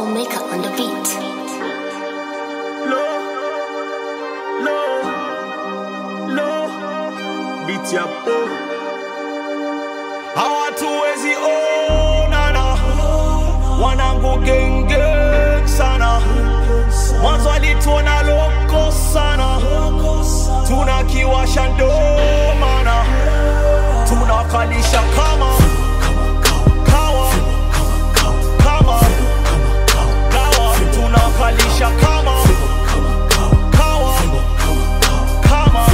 maker on the beat. Low, low, low, beat ya po. Hawatuwezi onana, wanangu genge sana. Mwanzo alituona loko sana, tunakiwasha ndo maana tunakalisha kama kawa kama kawa tunakalisha kama kawa kama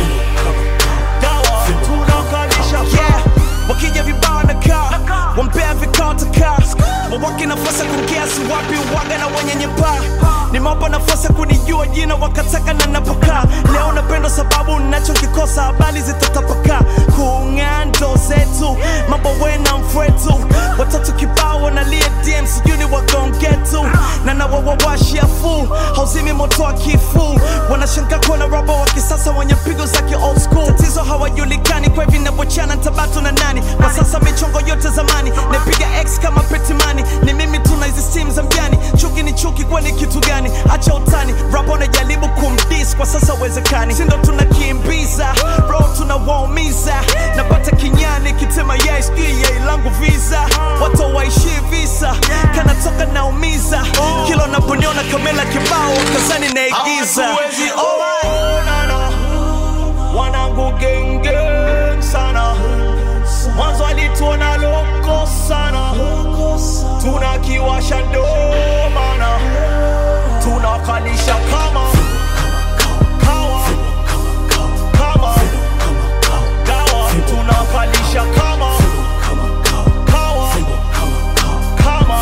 dawa tunakalisha yeah wakija vibao na kaa wampea vikao takaa wawake nafasi ya kukiasi wapi waga na wenye nyepaa nimewapa nafasi ya kunijua jina wakataka na napokaa leo napendwa sababu nachokikosa habari zitatapakaa kung'aa ndo zetu mambo wena mfwetu watatu kibao wanalia dm sijui ni wagongetu na nawawawashia fu hauzimi moto wa kifu wanashangaa kuona raba wa kisasa wenye pigo za ki old school tatizo hawajulikani kwa hivi navyochana tabatu na nani kwa sasa michongo yote zamani napiga x kama petimani ni mimi tuna hizi simu za mjani chuki ni chuki kwani kitu gani acha utani rapa unajaribu kumdis kwa sasa uwezekani sindo tunakimbiza ro tunawaumiza napata kinyani kitema yai sijui yai langu visa watu waishi visa kanatoka naumiza kila unaponiona kamela kibao kazani naigiza hawatuwezi onana wanangu genge sana mwanzo alituona loko sana tunakiwasha ndo maana tunakalisha kama kawa kama dawa tunakalisha kama kawa kama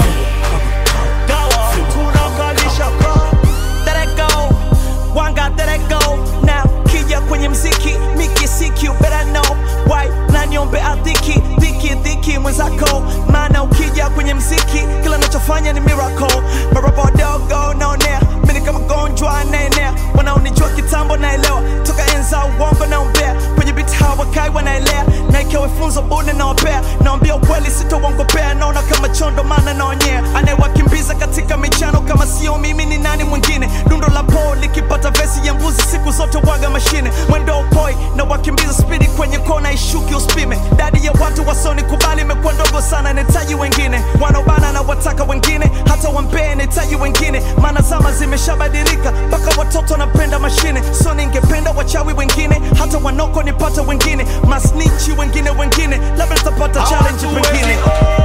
dawa tunakalisha kama Let it go, one got let it go now. Kija kwenye mziki, miki siki, you better know why. Na niombe adhiki, dhiki dhiki mwenzako, maana ukija kwenye mziki, kila nachofanya ni miracle. Marapa wadogo naonea, mimi kama gonjwa anaenea, wanaonijua kitambo naelewa, toka enza uongo naombea, kwenye biti hawakai wanaelea, na ikiwa funzo bune nawapea, naambia ukweli sitauongopea, naona kama chondo maana naonyea, anayewakimbiza katika michano kama sio mimi ni nani mwingine dundo la po likipata vesi ya mbuzi siku zote waga mashine mwendo upoi na wakimbiza spidi kwenye kona ishuki uspime dadi ya watu wasoni kubali imekuwa ndogo sana nahitaji wengine wanaobana na wataka wengine hata wampee nahitaji wengine maana zama zimeshabadilika mpaka watoto wanapenda mashine so ningependa wachawi wengine hata wanoko nipate wengine masnichi wengine wengine labda nitapata challenge pengine Hawatuwezi